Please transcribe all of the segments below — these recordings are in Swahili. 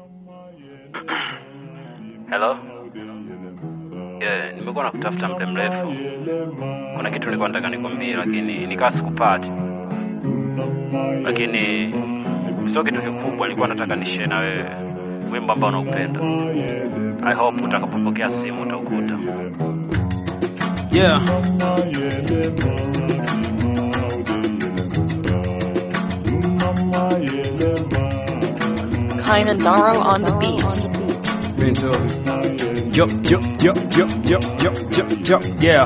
Hello? Yeah, nimekuwa nakutafuta muda mrefu. Kuna kitu nilikuwa nataka nikwambie lakini nikawa sikupati. Lakini sio kitu kikubwa, nilikuwa nataka nishare na wewe wimbo ambao unaupenda. I hope utakapopokea simu utaukuta. Yeah. Kainanzaro on the beats. Bento. Yo, yo, yo, yo, yo, yo, yo, yo, yeah.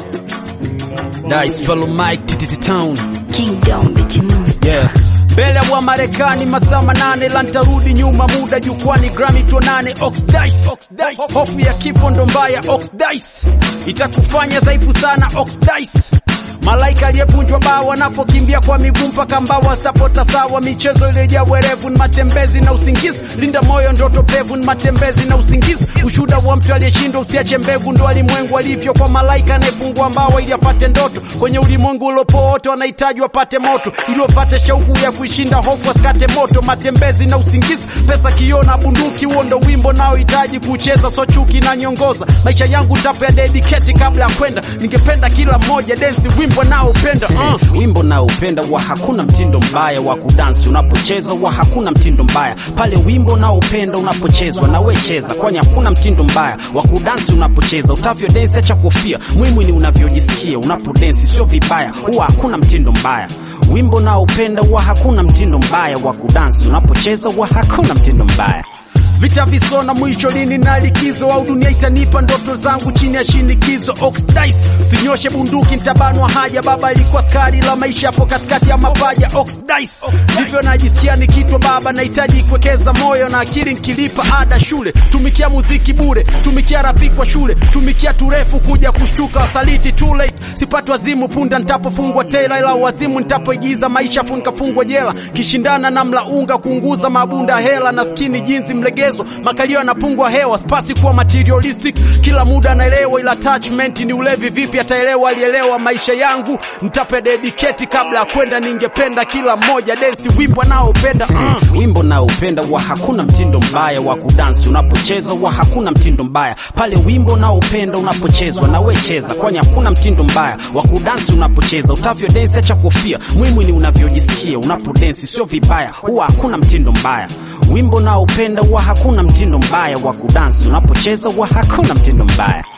Dice fellow Mike TTT Town. Kingdom Bitty Monster. Yeah. Mbele wa Marekani masaa manane la ntarudi nyuma muda jukwani Grammy tuonane Oxidice Oxidice hofu ya kifo ndo mbaya Oxidice itakufanya dhaifu sana Oxidice Malaika aliyevunjwa bawa wanapokimbia kwa miguu mpaka mbawa sapota sawa. Michezo iliyojaa werevu ni matembezi na usingizi. Linda moyo, ndoto pevu ni matembezi na usingizi. Ushuhuda wa mtu aliyeshindwa, usiache mbegu, ndo alimwengu alivyo. Kwa malaika anayefungua mbawa ili apate ndoto, kwenye ulimwengu ulopoa wote wanahitaji wapate moto, ili wapate shauku ya kuishinda hofu, wasikate moto. Matembezi na usingizi, pesa kioo na bunduki, huo ndo wimbo nao hitaji kucheza, so chuki na nyongoza. Maisha yangu tapo ya dedicate kabla ya kwenda, ningependa kila mmoja dance wimbo naopenda uh. Wimbo naopenda wa hakuna mtindo mbaya wa kudansi unapocheza, wa hakuna mtindo mbaya pale wimbo naopenda unapochezwa na we cheza, kwani hakuna mtindo mbaya wa kudansi unapocheza. Utavyo dance acha kofia, muhimu ni unavyojisikia unapodensi, sio vibaya, huwa hakuna mtindo mbaya. Wimbo naopenda wa hakuna mtindo mbaya wa kudansi unapocheza, wa hakuna mtindo mbaya Vita visona mwisho lini na likizo au dunia itanipa ndoto zangu chini ya shinikizo. Oxidice sinyoshe bunduki nitabanwa haja. Baba alikuwa skari la maisha hapo katikati ya mapaja. Oxidice ndivyo najisikia nikitwa baba, nahitaji kuwekeza moyo na akili nkilipa ada shule. Tumikia muziki bure, tumikia rafiki wa shule, tumikia turefu kuja kushtuka wasaliti too late. Sipati wazimu punda nitapofungwa tela, ila wazimu nitapoigiza maisha fu nikafungwa jela, kishindana na mlaunga kuunguza mabunda hela na skini jinsi mlegeza makalio yanapungwa hewa, spasi kuwa materialistic kila muda anaelewa, ila attachment ni ulevi. Vipi ataelewa? Alielewa maisha yangu, nitape dedicate kabla ya kwenda. Ningependa kila mmoja dance wimbo naopenda uh. Wimbo naopenda wa hakuna mtindo mbaya wa kudansi unapocheza, wa hakuna mtindo mbaya pale wimbo naopenda unapochezwa na we cheza, kwani hakuna mtindo mbaya wa kudansi unapocheza. Utavyo dance acha kofia, muhimu ni unavyojisikia unapodensi, sio vibaya, huwa hakuna mtindo mbaya. Wimbo naopenda wa hakuna mtindo mbaya wa kudansi unapocheza, wa hakuna mtindo mbaya.